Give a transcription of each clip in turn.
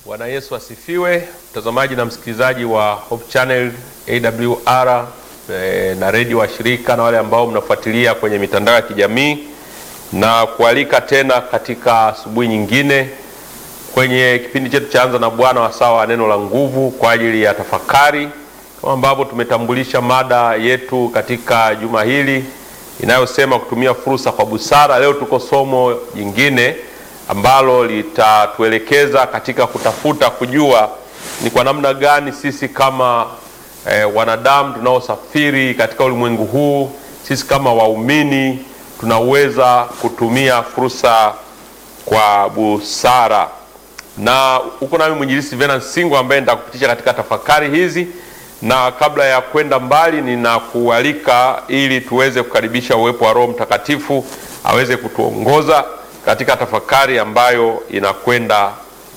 Bwana Yesu asifiwe, mtazamaji na msikilizaji wa Hope Channel AWR e, na redio wa shirika na wale ambao mnafuatilia kwenye mitandao ya kijamii na kualika tena katika asubuhi nyingine kwenye kipindi chetu cha Anza na Bwana, wasaa wa neno la nguvu kwa ajili ya tafakari, kama ambavyo tumetambulisha mada yetu katika juma hili inayosema kutumia fursa kwa busara. Leo tuko somo jingine ambalo litatuelekeza katika kutafuta kujua ni kwa namna gani sisi kama eh, wanadamu tunaosafiri katika ulimwengu huu, sisi kama waumini tunaweza kutumia fursa kwa busara. Na huko nami mwinjilisi Venance Singo ambaye nitakupitisha katika tafakari hizi, na kabla ya kwenda mbali, ninakualika ili tuweze kukaribisha uwepo wa Roho Mtakatifu aweze kutuongoza katika tafakari ambayo inakwenda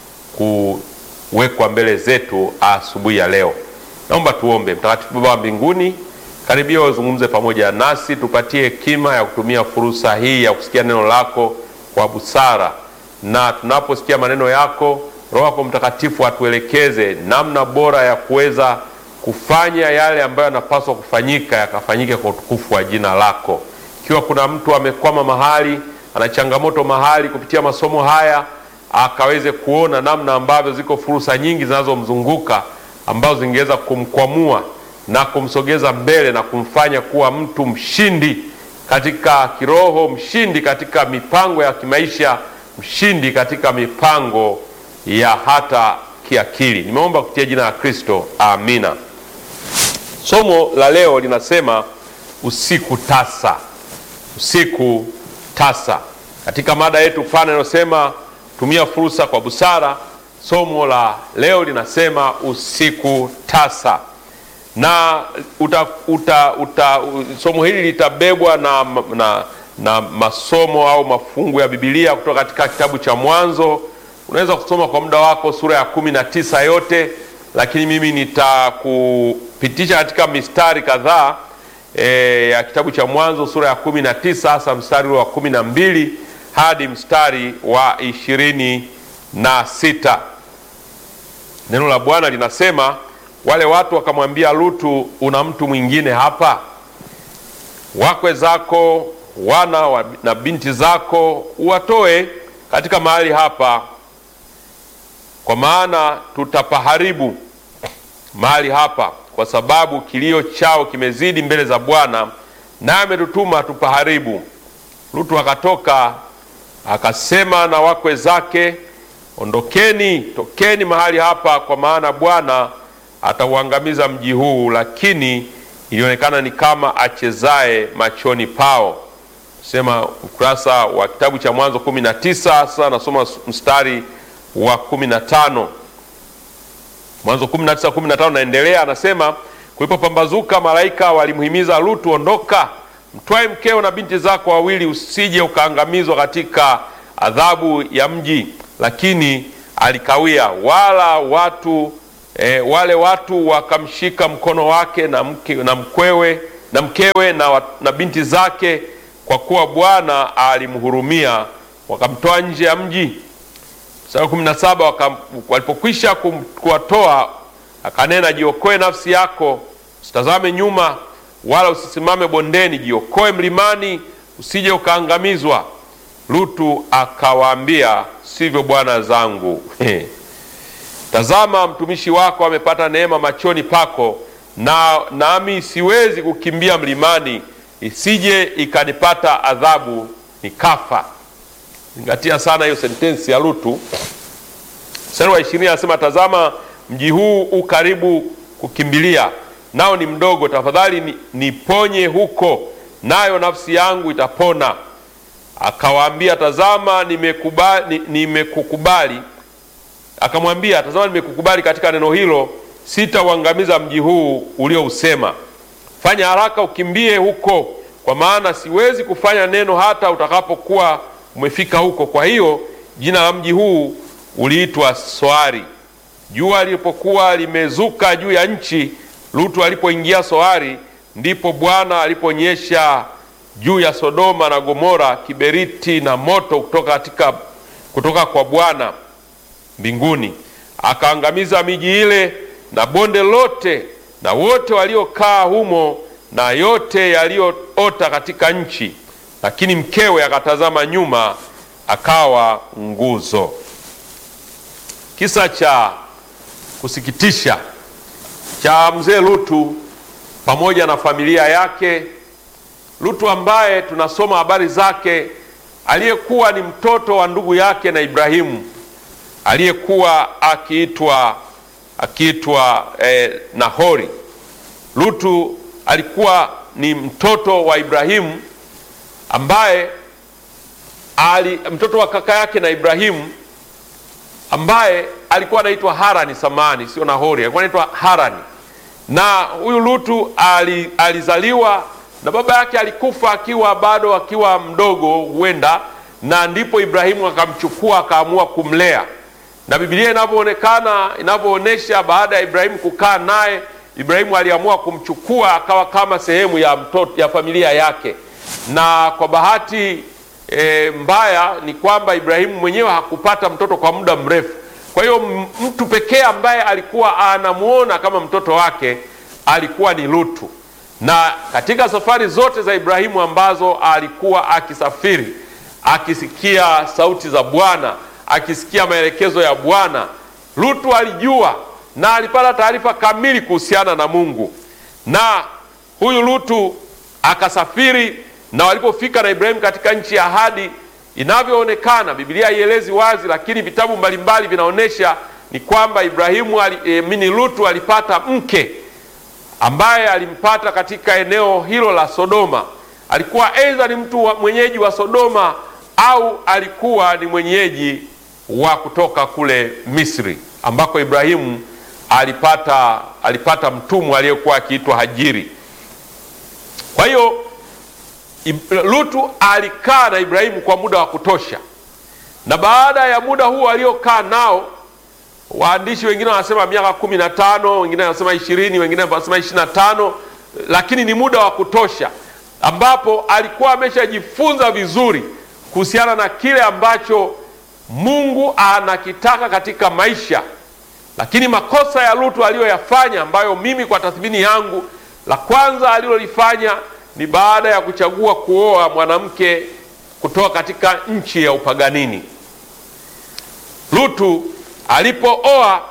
kuwekwa mbele zetu asubuhi ya leo. Naomba tuombe. Mtakatifu Baba wa mbinguni, karibia wazungumze pamoja nasi, tupatie hekima ya kutumia fursa hii ya kusikia neno lako kwa busara, na tunaposikia maneno yako, Roho yako Mtakatifu atuelekeze namna bora ya kuweza kufanya yale ambayo yanapaswa kufanyika yakafanyike kwa utukufu wa jina lako. Ikiwa kuna mtu amekwama mahali ana changamoto mahali, kupitia masomo haya akaweze kuona namna ambavyo ziko fursa nyingi zinazomzunguka ambazo zingeweza kumkwamua na kumsogeza mbele na kumfanya kuwa mtu mshindi katika kiroho, mshindi katika mipango ya kimaisha, mshindi katika mipango ya hata kiakili. Nimeomba kupitia jina la Kristo, amina. Somo la leo linasema usiku tasa, usiku tasa katika mada yetu pana inayosema tumia fursa kwa busara. Somo la leo linasema usiku tasa, na uta, uta, uta, somo hili litabebwa na, na, na masomo au mafungu ya Biblia kutoka katika kitabu cha Mwanzo. Unaweza kusoma kwa muda wako sura ya kumi na tisa yote, lakini mimi nitakupitisha katika mistari kadhaa E, ya kitabu cha Mwanzo sura ya kumi na tisa hasa mstari wa kumi na mbili hadi mstari wa ishirini na sita. Neno la Bwana linasema wale watu wakamwambia Lutu, una mtu mwingine hapa? Wakwe zako wana wa, na binti zako uwatoe katika mahali hapa, kwa maana tutapaharibu mahali hapa kwa sababu kilio chao kimezidi mbele za Bwana, naye ametutuma tupaharibu. Lutu akatoka akasema na wakwe zake, ondokeni, tokeni mahali hapa, kwa maana Bwana atauangamiza mji huu. Lakini ilionekana ni kama achezaye machoni pao. Sema ukurasa wa kitabu cha Mwanzo kumi na tisa. Sasa nasoma mstari wa kumi na tano. Mwanzo 19 15 naendelea, anasema kulipopambazuka, malaika walimhimiza Lutu, ondoka, mtwae mkeo na binti zako wawili, usije ukaangamizwa katika adhabu ya mji. Lakini alikawia, wala watu e, wale watu wakamshika mkono wake na, mke, na mkwewe na mkewe na, na binti zake, kwa kuwa Bwana alimhurumia, wakamtoa nje ya mji. Mstari wa kumi na saba walipokwisha kuwatoa akanena, jiokoe nafsi yako, usitazame nyuma, wala usisimame bondeni, jiokoe mlimani, usije ukaangamizwa. Lutu akawaambia, sivyo bwana zangu tazama, mtumishi wako amepata neema machoni pako, na nami siwezi kukimbia mlimani, isije ikanipata adhabu nikafa. Zingatia sana hiyo sentensi ya Lutu. Mstari wa ishirini anasema tazama, mji huu u karibu kukimbilia, nao ni mdogo, tafadhali niponye huko, nayo nafsi yangu itapona. Akawaambia, tazama, nimekubali, nimekukubali. Akamwambia, tazama, nimekukubali katika neno hilo, sitauangamiza mji huu uliousema. Fanya haraka ukimbie huko, kwa maana siwezi kufanya neno hata utakapokuwa umefika huko. Kwa hiyo jina la mji huu uliitwa Soari. Jua lilipokuwa limezuka juu ya nchi, Lutu alipoingia Soari, ndipo Bwana aliponyesha juu ya Sodoma na Gomora kiberiti na moto kutoka, katika, kutoka kwa Bwana mbinguni. akaangamiza miji ile na bonde lote na wote waliokaa humo na yote yaliyoota katika nchi, lakini mkewe akatazama nyuma, akawa nguzo. Kisa cha kusikitisha cha mzee Lutu pamoja na familia yake. Lutu ambaye tunasoma habari zake, aliyekuwa ni mtoto wa ndugu yake na Ibrahimu, aliyekuwa akiitwa akiitwa eh, Nahori. Lutu alikuwa ni mtoto wa Ibrahimu ambaye ali, mtoto wa kaka yake na Ibrahimu ambaye alikuwa anaitwa Harani. Samani, sio Nahori, alikuwa anaitwa Harani. Na huyu Lutu ali, alizaliwa na baba yake alikufa akiwa bado akiwa mdogo huenda, na ndipo Ibrahimu akamchukua akaamua kumlea, na Biblia inavyoonekana inavyoonyesha, baada ya Ibrahimu kukaa naye, Ibrahimu aliamua kumchukua akawa kama sehemu ya mtoto, ya familia yake, na kwa bahati e, mbaya ni kwamba Ibrahimu mwenyewe hakupata mtoto kwa muda mrefu. Kwa hiyo mtu pekee ambaye alikuwa anamuona kama mtoto wake alikuwa ni Lutu. Na katika safari zote za Ibrahimu ambazo alikuwa akisafiri, akisikia sauti za Bwana, akisikia maelekezo ya Bwana, Lutu alijua na alipata taarifa kamili kuhusiana na Mungu. Na huyu Lutu akasafiri, na walipofika na Ibrahimu katika nchi ya ahadi inavyoonekana Biblia haielezi wazi, lakini vitabu mbalimbali vinaonyesha ni kwamba Ibrahimu ali, e, mini Lutu alipata mke ambaye alimpata katika eneo hilo la Sodoma. Alikuwa aidha ni mtu wa, mwenyeji wa Sodoma au alikuwa ni mwenyeji wa kutoka kule Misri ambako Ibrahimu alipata, alipata mtumwa aliyekuwa akiitwa Hajiri. Kwa hiyo Lutu alikaa na Ibrahimu kwa muda wa kutosha, na baada ya muda huo aliokaa nao, waandishi wengine wanasema miaka kumi na tano, wengine wanasema ishirini, wengine wanasema ishirini na tano, lakini ni muda wa kutosha ambapo alikuwa ameshajifunza vizuri kuhusiana na kile ambacho Mungu anakitaka katika maisha. Lakini makosa ya Lutu aliyoyafanya, ambayo mimi kwa tathmini yangu, la kwanza alilolifanya ni baada ya kuchagua kuoa mwanamke kutoka katika nchi ya upaganini. Lutu alipooa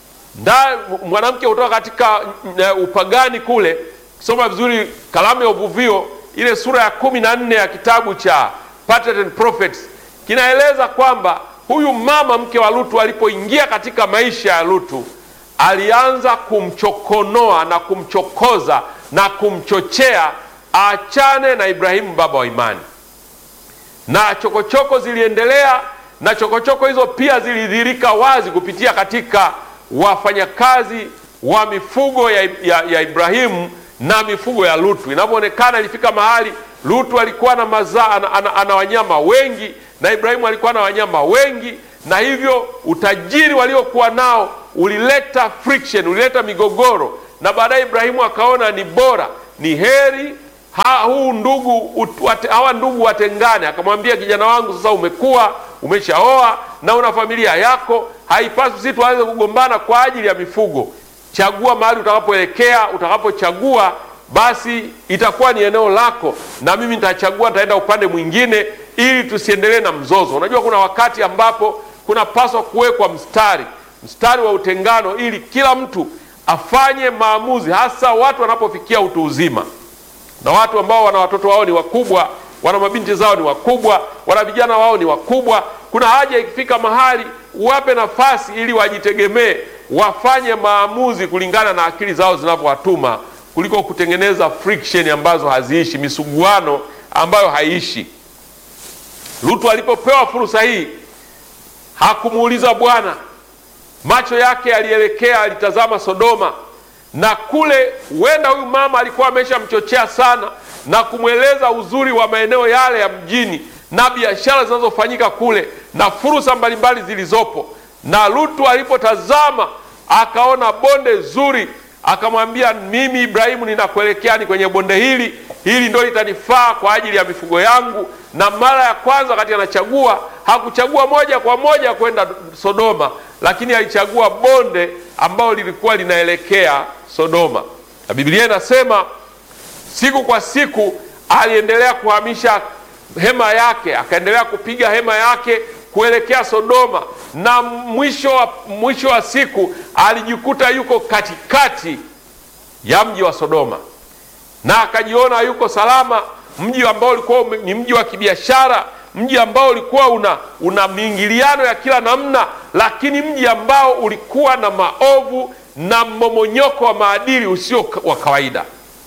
mwanamke kutoka katika upagani kule, soma vizuri kalamu ya uvuvio, ile sura ya kumi na nne ya kitabu cha Patriarchs and Prophets kinaeleza kwamba huyu mama mke wa Lutu alipoingia katika maisha ya Lutu alianza kumchokonoa na kumchokoza na kumchochea aachane na Ibrahimu baba wa imani, na chokochoko ziliendelea, na chokochoko hizo pia zilidhihirika wazi kupitia katika wafanyakazi wa mifugo ya, ya, ya Ibrahimu na mifugo ya Lutu. Inavyoonekana ilifika mahali Lutu alikuwa na mazaa ana, ana, ana wanyama wengi na Ibrahimu alikuwa na wanyama wengi, na hivyo utajiri waliokuwa nao ulileta friction, ulileta migogoro, na baadaye Ibrahimu akaona ni bora ni heri ha, huu ndugu wate, hawa ndugu watengane. Akamwambia, kijana wangu, sasa umekuwa umeshaoa na una familia yako, haipaswi sisi tuanze kugombana kwa ajili ya mifugo. Chagua mahali utakapoelekea, utakapochagua basi itakuwa ni eneo lako, na mimi nitachagua, nitaenda upande mwingine, ili tusiendelee na mzozo. Unajua, kuna wakati ambapo kunapaswa kuwekwa mstari, mstari wa utengano, ili kila mtu afanye maamuzi, hasa watu wanapofikia utu uzima, na watu ambao wana watoto wao ni wakubwa, wana mabinti zao ni wakubwa, wana vijana wao ni wakubwa. Kuna haja ikifika mahali wape nafasi ili wajitegemee, wafanye maamuzi kulingana na akili zao zinavyowatuma, kuliko kutengeneza friction ambazo haziishi, misuguano ambayo haiishi. Lutu alipopewa fursa hii hakumuuliza Bwana macho yake yalielekea, alitazama Sodoma, na kule huenda huyu mama alikuwa ameshamchochea sana na kumweleza uzuri wa maeneo yale ya mjini na biashara zinazofanyika kule na fursa mbalimbali zilizopo. Na Lutu alipotazama akaona bonde zuri, akamwambia, mimi Ibrahimu ninakuelekea ni kwenye bonde hili, hili ndio litanifaa kwa ajili ya mifugo yangu. Na mara ya kwanza wakati anachagua, hakuchagua moja kwa moja kwenda Sodoma, lakini alichagua bonde ambalo lilikuwa linaelekea Sodoma, na Biblia inasema siku kwa siku aliendelea kuhamisha hema yake, akaendelea kupiga hema yake kuelekea Sodoma, na mwisho wa, mwisho wa siku alijikuta yuko katikati ya mji wa Sodoma, na akajiona yuko salama, mji ambao ulikuwa ni mji wa kibiashara, mji ambao ulikuwa una, una miingiliano ya kila namna, lakini mji ambao ulikuwa na maovu na mmomonyoko wa maadili usio wa kawaida,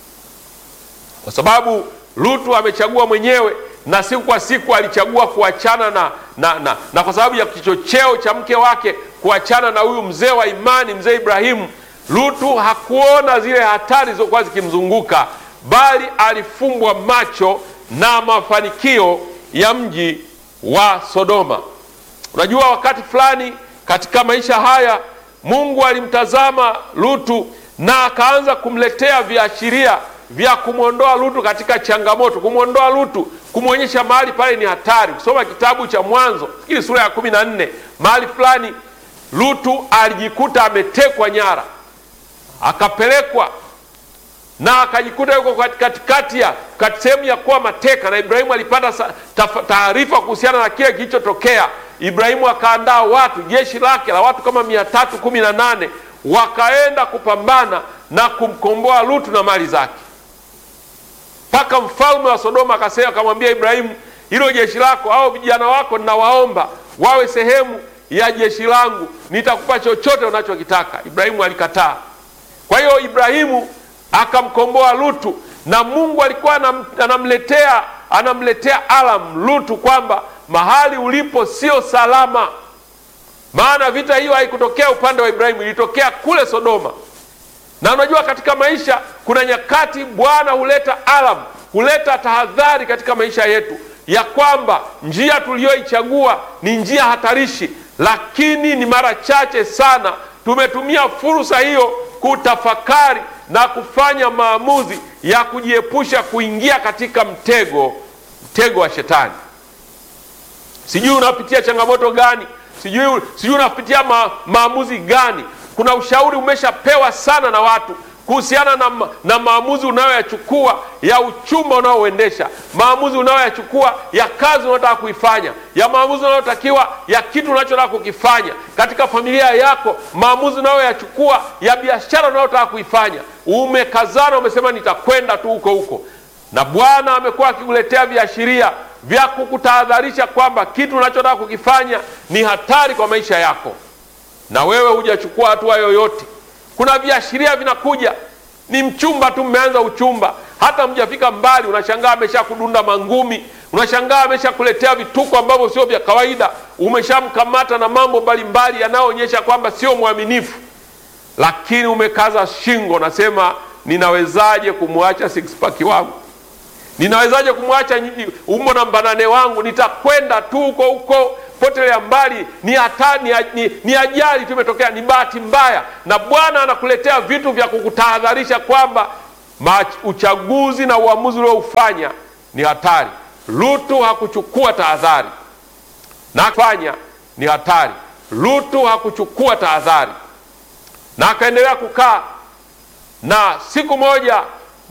kwa sababu Lutu amechagua mwenyewe na siku kwa siku alichagua kuachana na, na, na, na kwa sababu ya kichocheo cha mke wake kuachana na huyu mzee wa imani, mzee Ibrahimu. Lutu hakuona zile hatari zilizokuwa zikimzunguka, bali alifumbwa macho na mafanikio ya mji wa Sodoma. Unajua, wakati fulani katika maisha haya Mungu alimtazama Lutu na akaanza kumletea viashiria vya kumwondoa Lutu katika changamoto, kumwondoa Lutu, kumwonyesha mahali pale ni hatari. Kusoma kitabu cha Mwanzo ili sura ya kumi na nne, mahali fulani Lutu alijikuta ametekwa nyara, akapelekwa na akajikuta yuko katikati ya sehemu ya kuwa mateka, na Ibrahimu alipata taarifa kuhusiana na kile kilichotokea. Ibrahimu akaandaa watu, jeshi lake la watu kama mia tatu kumi na nane wakaenda kupambana na kumkomboa Lutu na mali zake mpaka mfalme wa Sodoma akasema, akamwambia Ibrahimu, hilo jeshi lako au vijana wako ninawaomba wawe sehemu ya jeshi langu, nitakupa chochote unachokitaka. Ibrahimu alikataa. Kwa hiyo Ibrahimu akamkomboa Lutu, na Mungu alikuwa anamletea anamletea alam Lutu kwamba mahali ulipo sio salama, maana vita hiyo haikutokea upande wa Ibrahimu, ilitokea kule Sodoma na unajua katika maisha kuna nyakati Bwana huleta alam, huleta tahadhari katika maisha yetu ya kwamba njia tuliyoichagua ni njia hatarishi, lakini ni mara chache sana tumetumia fursa hiyo kutafakari na kufanya maamuzi ya kujiepusha kuingia katika mtego, mtego wa Shetani. Sijui unapitia changamoto gani, sijui, sijui unapitia ma, maamuzi gani kuna ushauri umeshapewa sana na watu kuhusiana na, na maamuzi unayoyachukua ya uchumba unaoendesha, maamuzi unayoyachukua ya kazi unayotaka kuifanya, ya maamuzi unayotakiwa ya kitu unachotaka kukifanya katika familia yako, maamuzi unayoyachukua ya biashara unayotaka kuifanya. Umekazana, umesema nitakwenda tu huko huko, na Bwana amekuwa akikuletea viashiria vya kukutahadharisha kwamba kitu unachotaka kukifanya ni hatari kwa maisha yako na wewe hujachukua hatua yoyote. Kuna viashiria vinakuja, ni mchumba tu, mmeanza uchumba, hata mjafika mbali, unashangaa amesha kudunda mangumi, unashangaa amesha kuletea vituko ambavyo sio vya kawaida, umeshamkamata na mambo mbalimbali yanayoonyesha kwamba sio mwaminifu, lakini umekaza shingo, nasema ninawezaje kumwacha six pack wangu? Ninawezaje kumwacha umbo na mbanane wangu? Nitakwenda tu huko huko potelea mbali, ni hatari, ni, ni, ni ajali tu imetokea, ni bahati mbaya. Na Bwana anakuletea vitu vya kukutahadharisha kwamba uchaguzi na uamuzi ulioufanya ni hatari. Lutu hakuchukua tahadhari na fanya ni hatari. Lutu hakuchukua tahadhari na akaendelea kukaa, na siku moja